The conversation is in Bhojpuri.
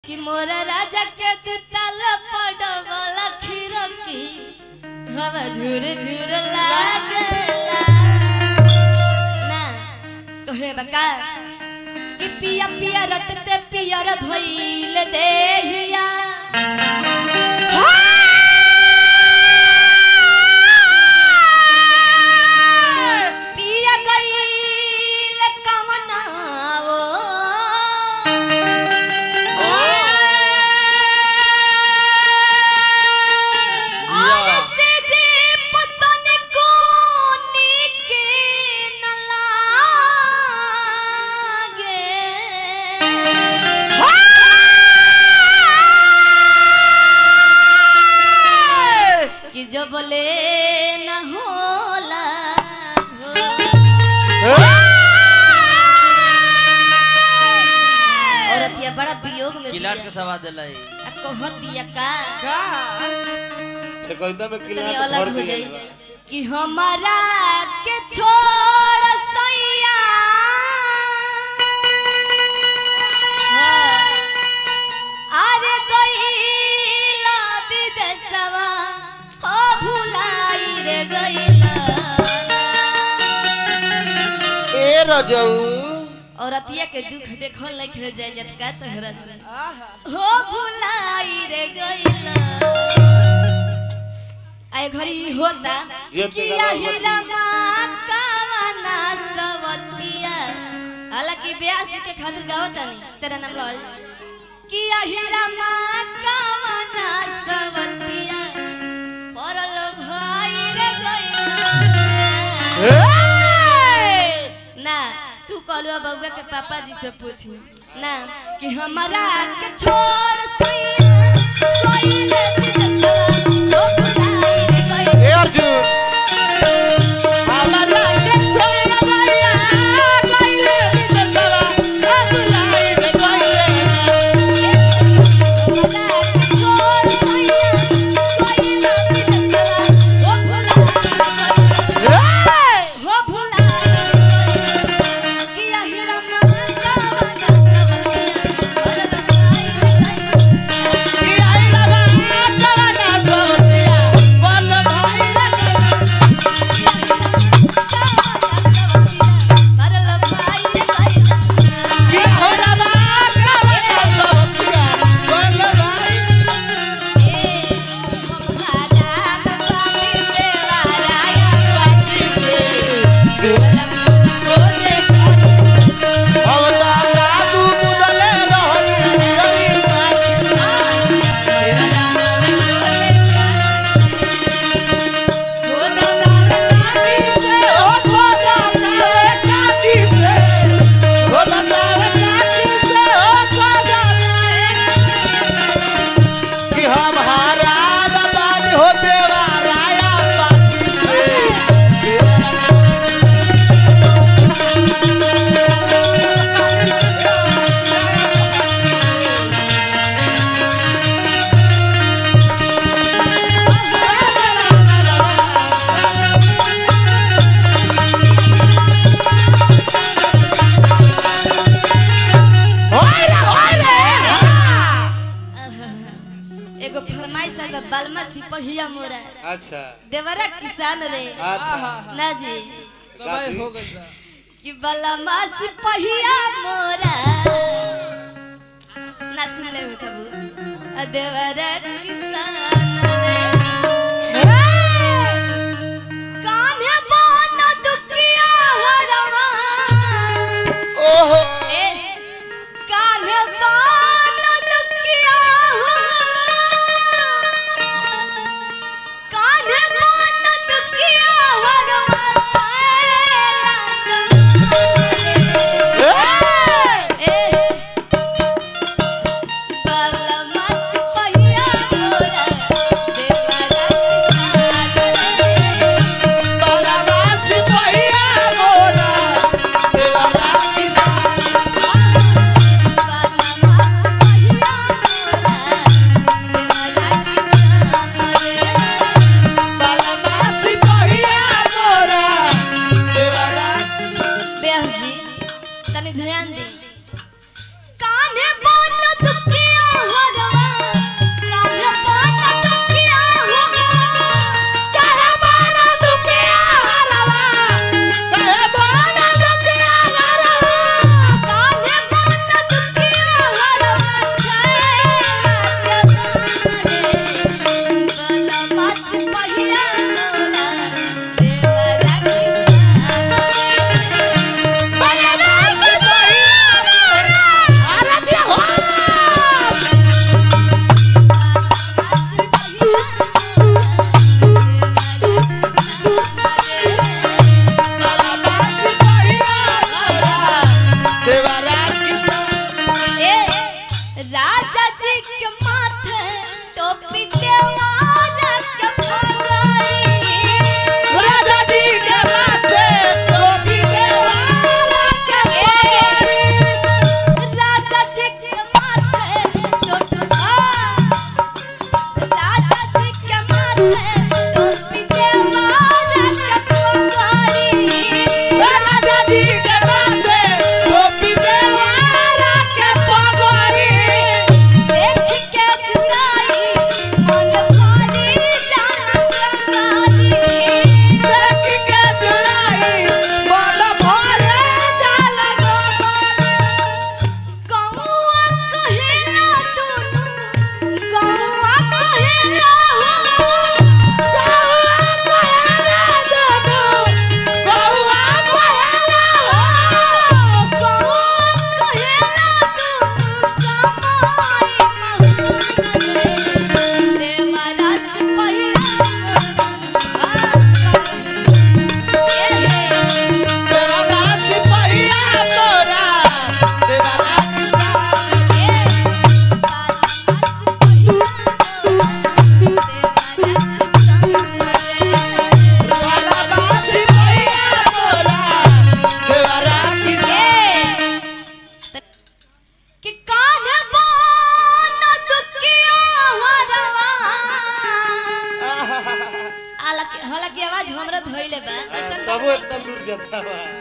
कि मोरा राजा के दुताल पड़वल खिरकी हवा झुर झुर लागेला ना कहे बका कि पिया पिया रटते पियर भइल देहिया पिया गइल कवनाओ और से जे पतन कोनी के न लागे कि जो बोले न होला औरतिया बड़ा वियोग में किलाट बिया। के सवाद दिला ई आ कहतिया का ठेकैता में तनी किला भर अलग हो दिया जाई कि हमारा के छोड़ सैया हाँ, अरे गईला विदेशवा हो भुलाई रे गईला ए रजऊ औरतिया के दुख देखल नहीं खेल जाए जत का तोहरा से हो भुलाई रे गईला आए घड़ी ई होता ये कि तेरा अहिरा माँ कावना सवतिया हालांकि ब्यास के खातिर गावता नहीं तेरा नाम लॉल कि अहिरा माँ कावना सवतिया परल भाई रे गईला ना तू कहलू बउआ के पापा जी से पूछी ना कि हमारा के छोड़ सैया कोइले बिलसवा हो बुलाई रे गइल। ए अर्जुन हमारा के छोड़ भैया कइले बिदसवा अब लाई रे कइले हमारा के छोड़ सैया कोइले बिलसवा हो बुलाई रे गइल। हो बुलाई रे गइल। कि अहिरा मस्का वाला सवतिया, परल भाई रे गइल। कि आइला बा कवना सवतिया बन भाई रे कि हमरा बा कवना सवतिया बन भाई बाकी से तोरे हम ता कादू मुदले रहनी गरीब बाकी एगो फरमाइश है बालमा सिपहिया मोरा अच्छा देवरा किसान रे अच्छा ना जी समय हो कि बालमा सिपहिया मोरा ना सुन ले कबू आ देवरा किसान रे कान्हे बन दुखिया हरवा ओहो ए कान्हे बन दुखिया हो कान्हे बन दुखिया हरवा छैला जमाने। ए बालमा सिपहिया मोरा राजा जी के माथे टोपी देवारा के पगड़ी राजा जी के माथे टोपी देवारा के पगड़ी राजा जी के माथे टोपी राजा जी के माथे टोपी देवारा के पगड़ी राजा जी के माथे टोपी देवारा के पगड़ी देख के जुदाई मन भरी जाना कंगाली देख के जुराई मन भरे जाला गोगरी गौआ कहेला दुनु गौआ कहेला गौआ कहेला दुनु कमाई महून देवारा से पहिला कि कान बान दुखिया हरवा हालांकि हालांकि आवाज हमरा धोइले बा ऐसन तबो एकदम दूर जाता बा